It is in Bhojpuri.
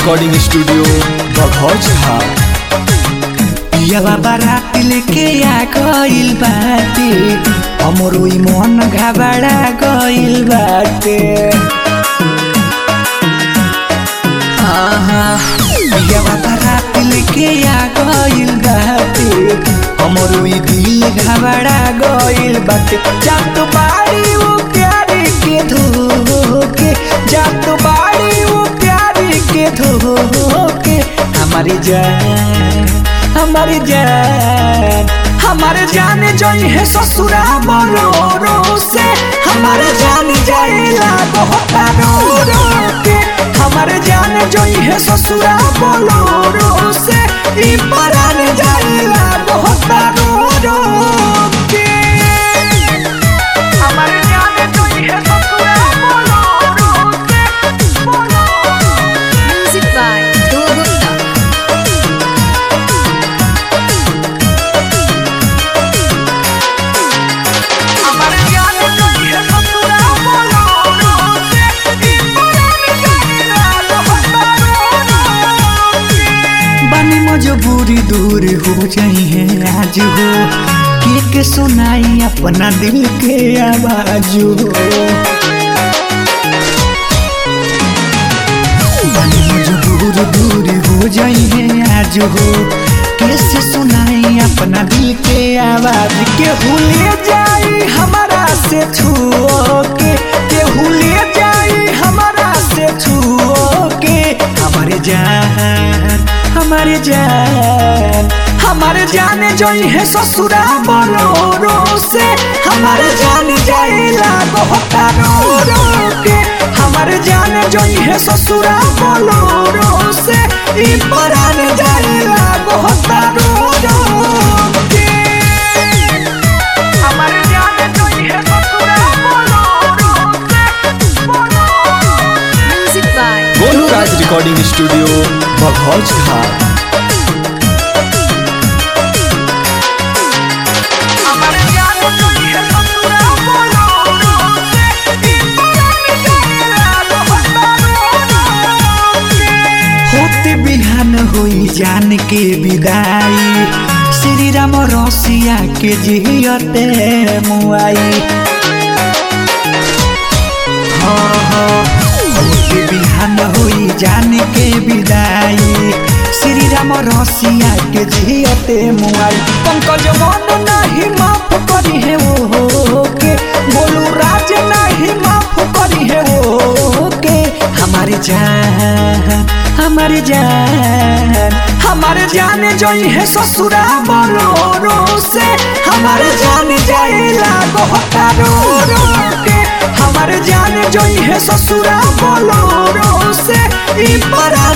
रिकॉर्डिंग स्टूडियो बघौज हा पियावा बारात लेके आ गइल बाटे हमरो ई मन घबरा गइल बाटे आहा पियावा बारात लेके आ गइल बाटे हमरो ई दिल घबरा गइल बाटे जात बाड़ी वो प्यारे के धोके जात बाड़ी वो प्यारे के धोके हमारी जान हमारी जान हमारे जाने जोई है ससुरा बोलो रो से हमारे जान जाएला बहुत रो रो के हमारे जाने जोई है ससुरा बोलो रो से ई परान जाएला बहुत रो रो के हमारे जाने जोई है ससुरा बोलो रो से बोलो Music by Dua Gupta. हमारे जाने जोई है ससुरा बोलो रो से ई परान जाएला बहुत रो रो के बनी मजबूरी दूर हो जाई है आज हो के के सुनाई अपना दिल के आवाज हो बनी मजबूर दूर हो जाई है आज हो कैसे सुनाई अपना दिल के आवाज के भूले जाई हमारा से छुओ के के भूले जाई हमारा से छुओ के हमारे जान हमारे जान हमारे जाने जोई है ससुरा बोलो रो से हमारे जान जाएला बहुत रो रो के हमारे जाने जोई है ससुरा बोलो रो से ई परान जाएला बहुत रो रो के हमारे जाने जोई है ससुरा बोलो रो से बोलो Music by Golu Raj recording studio Baghauj हा हमारे जाने जोई है ससुरा बोलो रो से ई परान जाएला बहुत रो रो के होते बिहान होई जान के विदाई श्री राम रसिया के जियते मुआई हाँ, हाँ, होते बिहान होई जान के विदाई श्री राम रसिया के जियते मुआई पंकज मन नहीं माफ करी है वो के बोलू राज नहीं माफ करी है वो के हमारी जान हमारी जान हमारे जाने जोई है ससुरा बोलो रो से हमारे जान जाएला बहुत रो रो के हमारे जाने जोई है ससुरा बोलो रो से ई परा